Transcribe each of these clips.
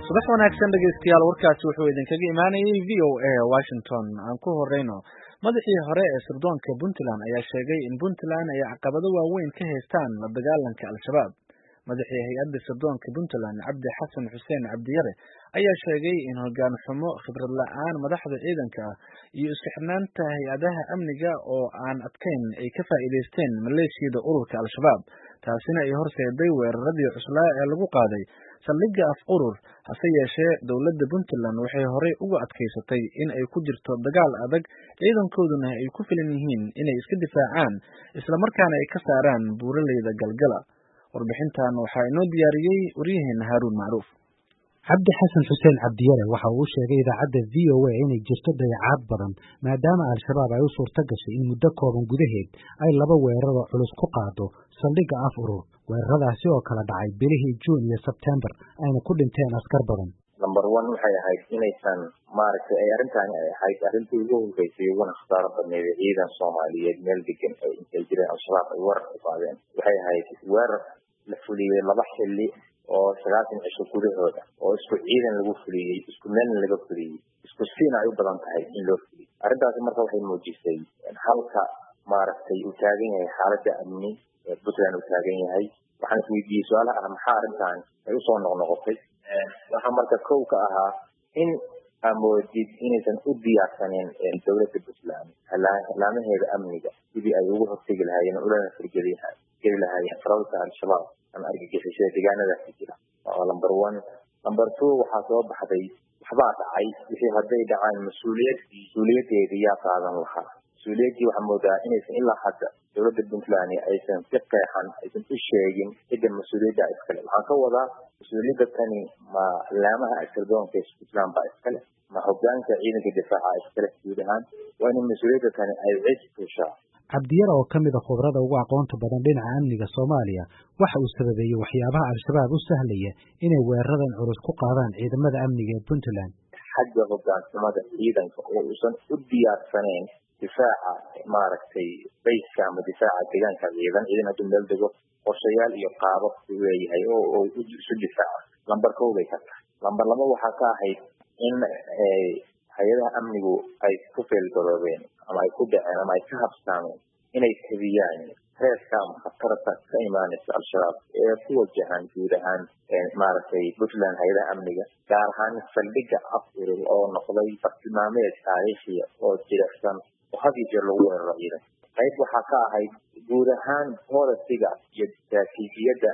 subax wanaagsan dhegeystayaal warkaasi wuxuu idinkaga imaanayay v o a washington aan ku horeyno madaxii hore ee sirdoonka puntland ayaa sheegay in puntland ay caqabado waaweyn ka haystaan la dagaalanka al-shabaab madaxii hay-adda sirdoonka puntland cabdi xasan xuseen cabdiyare ayaa sheegay in hogaan xumo khibrad la-aan madaxda ciidanka ah iyo isku-xirnaanta hay-adaha amniga oo aan adkayn ay ka faa'iidaysteen maleeshiyada ururka al-shabaab taasina ay horseeday weeraradii cuslaa ee lagu qaaday saldhigga af urur hase yeeshee dowladda puntland waxay horey uga adkaysatay in ay ku jirto dagaal adag ciidankooduna ay ku filan yihiin inay iska difaacaan islamarkaana ay ka saaraan buuraleyda galgala warbixintan waxaa inoo diyaariyey waryaheena haaruun macruuf cabdi xasan xuseen cabdiyare waxa uu sheegay idaacadda v o a inay jirto dayacaad badan maadaama al-shabaab ay u suurto gashay in muddo kooban gudaheed ay laba weeraro culus ku qaado saldhigga af urur weeraradaasi oo kala dhacay bilihii juun iyo sebtembar ayna ku dhinteen askar badan number one waxay ahayd inaysan maaragtay ay arrintaani ay ahayd arrintii ugu horreysay uguna khasaaro badneyd ee ciidan soomaaliyeed meel degan ay intay jireen al-shabaab ay weerar ku qaadeen waxay ahayd weerar la fuliyey laba xilli oo sagaatan cisho gudahooda oo isku ciidan lagu fuliyey isku meelna laga fuliyey isku siina ay u badan tahay in loo fuliyo arrintaasi marka waxay muujisay halka maaragtay uu taagan yahay xaaladda amni ee puntland uu taagan yahay waxaan isweydiiyey su-aalaha ah maxaa arrintan ay usoo noqnoqotay waxaa marka kow ka ahaa in amoodid inaysan u diyaarsaneen dowladda puntland laamaheeda amniga sidii ay ugu hortegi lahaayeen ulana firgeli geli lahaayeen faralka al-shabaab ama argagixisada deegaanadaasi jira waa number one number two waxaa soo baxday waxbaa dhacay wixii hadday dhacaan mas-uuliyad mas-uuliyadeeda yaa qaadan lahaa mas-uuliyaddii waxaa moodaa inaysan ilaa hadda dowladda puntland aysan si qeexan aysan u sheegin cidda mas-uuliyadda iskale waxaan ka wadaa mas-uuliyadda tani ma laamaha sirdoonka puntland baa iskale ma hogaanka ciidanka difaaca iskale guud ahaan waa in mas-uuliyadda tani ay cid fushaa cabdiyare oo ka mid a khubrada ugu aqoonta badan dhinaca amniga soomaaliya waxa uu sababeeyey waxyaabaha al-shabaab u sahlaya inay weeraradan culus ku qaadaan ciidamada amniga ee puntland xagga hogaansamada ciidanka oo uusan u diyaarsaneyn difaaca maaragtay bayska ama difaaca deegaanka ciidan ciidan hadduu meel dego qorshayaal iyo qaabab u leeyahay oo isu difaaca lamber kow bay ka tahay lamber laba waxaa ka ahayd in hay-adaha amnigu ay ku feelgaroobeen ama ay ku dhaceen ama ay ka habsaameen inay tabiyaan reeska ama khatarta ka imaanaysa al-shabaab ee ku wajahan guud ahaan maaragtay puntland hay-adaha amniga gaar ahaan saldhigga af urur oo noqday bartilmaameed taariikhiya oo jirecsan oo had iyo jeer lagu weeraro ciidan qayb waxaa ka ahayd guud ahaan bolisiga iyo istaraatiijiyadda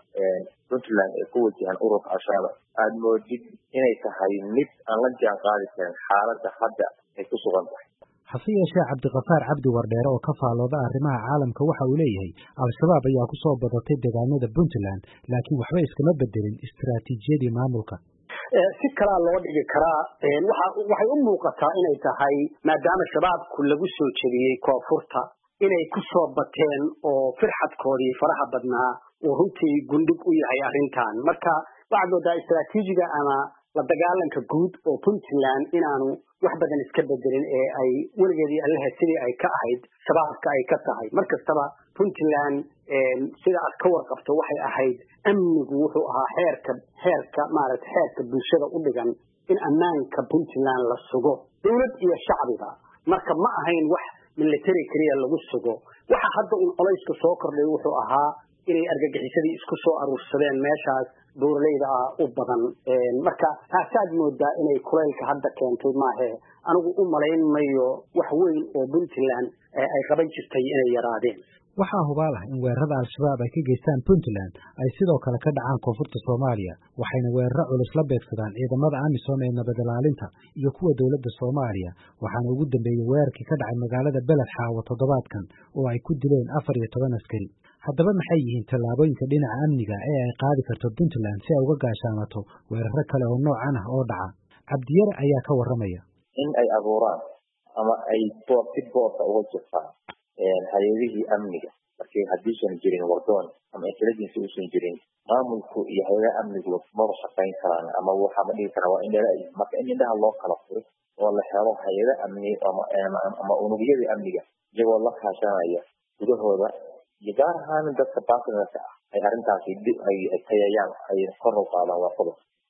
puntland ee ku wajahan ururka al-shabaab aada moodid inay tahay mid aan la jaan qaadi karin xaaladda hadda ay ku sugan tahay hase yeeshee cabdikafaar cabdi wardheere oo ka faalooda arrimaha caalamka waxa uu leeyahay al-shabaab ayaa ku soo badatay deegaanada puntland laakiin waxba iskama bedelin istaraatiijiyadii maamulka si kalaa loo dhigi karaa waxay u muuqataa inay tahay maadaama shabaabku lagu soo jebiyey koonfurta inay ku soo bateen oo firxadkoodii faraha badnaa uu runtii gundhig u yahay arrintan marka waxaad moodaa istaraatiijiga ama la dagaalanka guud oo puntland inaanu wax badan iska bedelin ee ay weligeedii allaha sidii ay ka ahayd shabaabka ay ka tahay mar kastaba puntland sida aad ka warqabto waxay ahayd amnigu wuxuu ahaa xeerka xeerka maaragta xeerka bulshada u dhigan in ammaanka puntland la sugo dowlad iyo shacbiba marka ma ahayn wax military keliya lagu sugo waxa hadda un colayska soo kordhay wuxuu ahaa inay argagixisadii isku soo aruursadeen meeshaas buuraleyda ah u badan marka taasaad moodaa inay kulaylka hadda keentay maahe anigu u malayn mayo wax weyn oo puntland ay qaban jirtay inay yaraadeen waxaa hubaal ah in weerarada al-shabaab ay ka geystaan puntland ay sidoo kale ka dhacaan koonfurta soomaaliya waxayna weeraro culus la beegsadaan ciidamada amisom ee nabad ilaalinta iyo kuwa dowladda soomaaliya waxaana ugu dambeeyey weerarkii ka dhacay magaalada beled xaawo toddobaadkan oo ay ku dileen afar iyo toban askari haddaba maxay yihiin tallaabooyinka dhinaca amniga ee ay qaadi karto puntland si ay uga gaashaamato weeraro kale oo noocan ah oo dhaca cabdiyare ayaa ka warramaya in ay abuuraan ama ay boor si boorka uga jirtaan hay-adihii amniga markii haddiisan jirin wardoon ama intelligence uusan jirin maamulku iyo hay-adaha amnigu maba shaqayn karaan ama waxa ma dhihi karaa waa indhala marka in indhaha loo kala furo oo la helo hay-ada amni ama unugyadii amniga iyagoo la kaashanaya gudahooda iyo gaar ahaan dadka baartnerka ah ay arrintaasi ay tayayaan ay kor u qaadaan waa qodob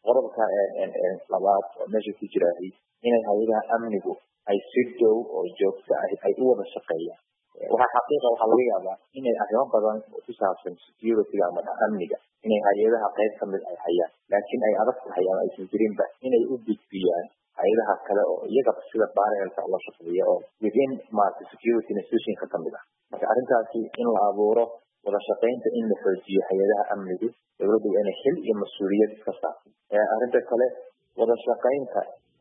qodobka labaad oo meesha ku jiraay inay hay-adaha amnigu ay si dhow oo joogto ah ay u wada shaqeeyaan waxaa xaqiiqa waxaa laga yaabaa inay arrimo badan oo ku saabsan securityga ama amniga inay hay-adaha qayb kamid ay hayaan laakiin ay adag tahay ama aysan jirinba inay u gudbiyaan hay-adaha kale oo iyagaba sida barelka la shaqeeya oo within maarata security institutionka kamid ah marka arrintaasi in la abuuro wada shaqaynta in la xoojiyo hay-adaha amnigu dowladdu waa inay xil iyo mas-uuliyad iska saarto arrinta kale wada shaqaynta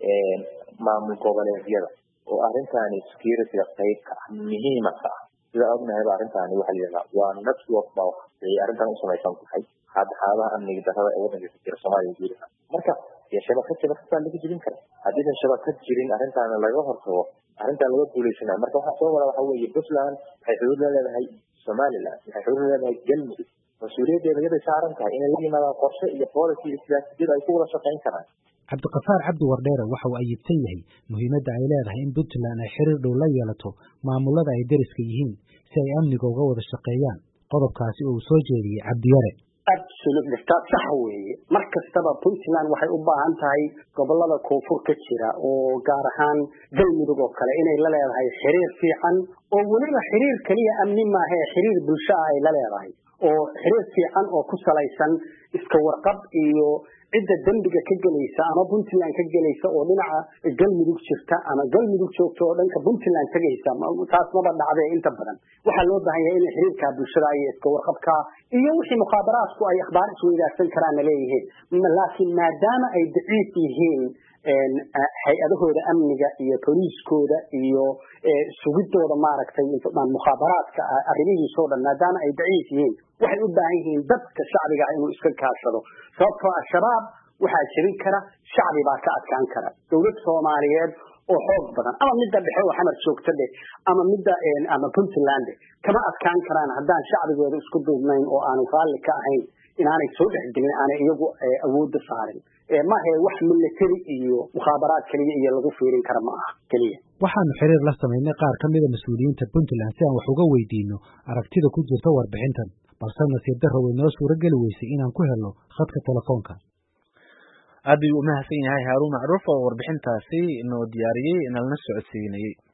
maamul goboleedyada oo arrintaani securityga qayb ka ah muhiima ka ah sida ognahayba arrintaani waxaa layidhahdaa waa network baa ay arrintan u samaysan tahay xaadaxaadaha amniga darrada ee waddanka ka jira soomaaliya guud ahaan marka dee shabakad shabakad baa laga jirin kara haddiisan shabakad jirin arrintaana laga hortago arrintan laga guulaysanaya marka waxaa soo wada waxa weeye puntland waxay xuduud la leedahay somaliland waxay xuduud la leedahay galmudug mas-uuliyaddeeda yaday saaran tahay inay la yimaadaan qorshe iyo policy iyo siyaasiyad ay ku wada shaqayn karaan cabdiqafaar cabdi wardheere waxa uu ayibsan yahay muhiimadda ay leedahay in puntland ay xiriir dhow la yeelato maamulada ay deriska yihiin si ay amniga uga wada shaqeeyaan qodobkaasi oo uu soo jeediyey cabdiyare absolutely taa sax weeye mar kastaba puntland waxay u baahan tahay gobolada koonfur ka jira oo gaar ahaan galmudug oo kale inay la leedahay xiriir fiican oo weliba xiriir keliya amni maaha ee xiriir bulsho ah ay la leedahay oo xiriir fiican oo ku salaysan iska warqab iyo cidda dembiga ka gelaysa ama puntland ka gelaysa oo dhinaca galmudug jirta ama galmudug joogta oo dhanka puntland tegaysa taas maba dhacdee inta badan waxaa loo baahan yahay inay xiriirka bulshada iyo iska warqabka iyo wixii mukhaabaraadku ay akhbaar isweydaarsan karaanna leeyihiin laakiin maadaama ay daciif yihiin hay-adahooda amniga iyo boliiskooda iyo sugidooda maaragtay mukhaabaraadka arrimihiisoo dhan maadaama ay daciif yihiin waxay u baahan yihiin dadka shacbiga inuu iska kaashado sababtoo al-shabaab waxaa jebin kara shacbi baa ka adkaan kara dowlad soomaaliyeed oo xoog badan ama midda dhexe oo xamar joogta dheh ama midda ama puntland kama adkaan karaan haddaan shacbigooda isku duubnayn oo aanu raalli ka ahayn inaanay soo dhexgelin aanay iyagu awoodda saarin mahe wax military iyo mukhaabaraad keliya iyo lagu fiirin kara ma aha keliya waxaanu xiriir la samaynay qaar ka mida mas-uuliyiinta puntland si aan wax uga weydiino aragtida ku jirta warbixintan balse nasiib darro way noo suuro geli weysay inaan ku helno khadka telefoonka aad ayuu umahadsan yahay haaruun macruuf oo warbixintaasi noo diyaariyey nalna socodsiinayey